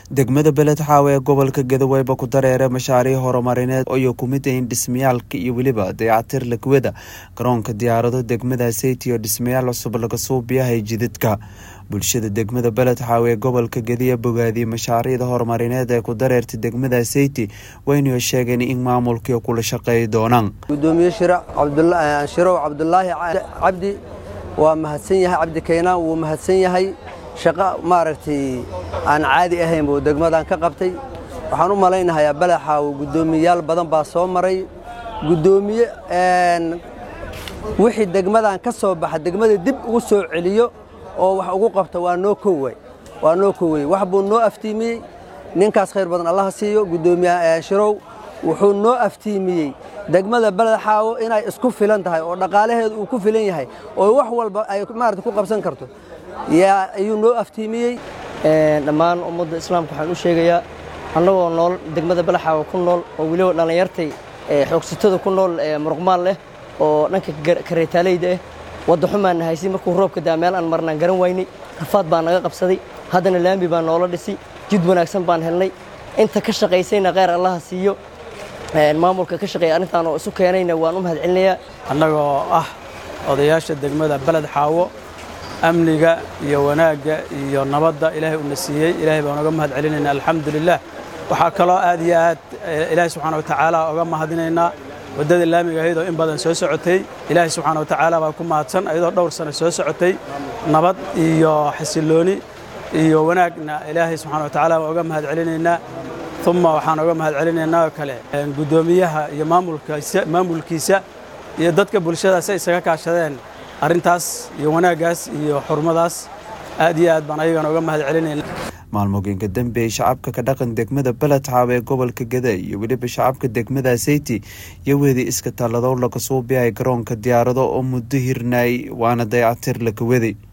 degmada beled xaawe ee gobolka gadoweeba ku dareera mashaariic horumarineed oyo kumid ahin dhismayaalka iyo weliba dayacatir lakwada garoonka diyaarado degmada seyti oo dhismayaal cusub laga suubiyahay jidadka bulshada degmada beled xaawe ee gobolka gadiya bogaadiyey mashaariicda horumarineed ee ku dareerta degmada seyti waynu sheegeen in maamulkii kula shaqeey doonaan gudoomiye shirow cabdulaahi cabdi waa mahadsan yahay cabdi kaynaan wuu mahadsan yahay shaqo maaragtay aan caadi ahayn buu degmadan ka qabtay waxaan u malaynahayaa balaxaawo guddoomiyayaal badan baa soo maray guddoomiye wixii degmadan ka soo baxa degmada dib ugu soo celiyo oo wax ugu qabta waa noo kowey waa noo kowey wax buu noo aftiimiyey ninkaas khayr badan allaha siiyo guddoomiye shirow wuxuu noo aftiimiyey degmada balaxaawo inay isku filan tahay oo dhaqaalaheedu uu ku filan yahay oo wax walba ay maarata ku qabsan karto yaa ayuu noo aftiimiyey dhammaan ummadda islaamka waxaan u sheegayaa annagoo nool degmada balaxaawa ku nool oo weliba dhallinyartay xoogsatada ku nool muruqmaal leh oo dhanka kareetaaleyda ah wadda xumaan haysi markuu roobka daa meel aan marnaan garan waynay rafaad baa naga qabsaday haddana laambi baa noola dhisi jid wanaagsan baan helnay inta ka shaqaysayna kheyr allaha siiyo maamulka ka shaqeeya arrintaan oo isu keenayna waan u mahad celinayaa annagoo ah odayaasha degmada beled xaawo amniga iyo wanaagga iyo nabadda ilaahay uuna siiyey ilaahay baan oga mahad celinaynaa alxamdulilah waxaa kaloo aad iyo aad ilaahay subxaana watacaala oga mahadinaynaa waddada laamiga ahayd oo in badan soo socotay ilaahay subxaana watacaala baa ku mahadsan ayadoo dhowr sano soo socotay nabad iyo xasillooni iyo wanaagna ilaahay subxana watacaala baan oga mahad celinaynaa uma waxaan oga mahad celinaynaa oo kale guddoomiyaha iyo maamulkiisa iyo dadka bulshadaas ay isaga kaashadeen arrintaas iyo wanaaggaas iyo xurmadaas aad iyo aad baan ayagana uga mahad celinayna maalmooyinka dambe ee shacabka ka dhaqan degmada beled xaawe ee gobolka gada iyo weliba shacabka degmada seyti iyo wedi iska talladow laga suubiyahay garoonka diyaarado oo muddo hirnaay waana dayacatir laka waday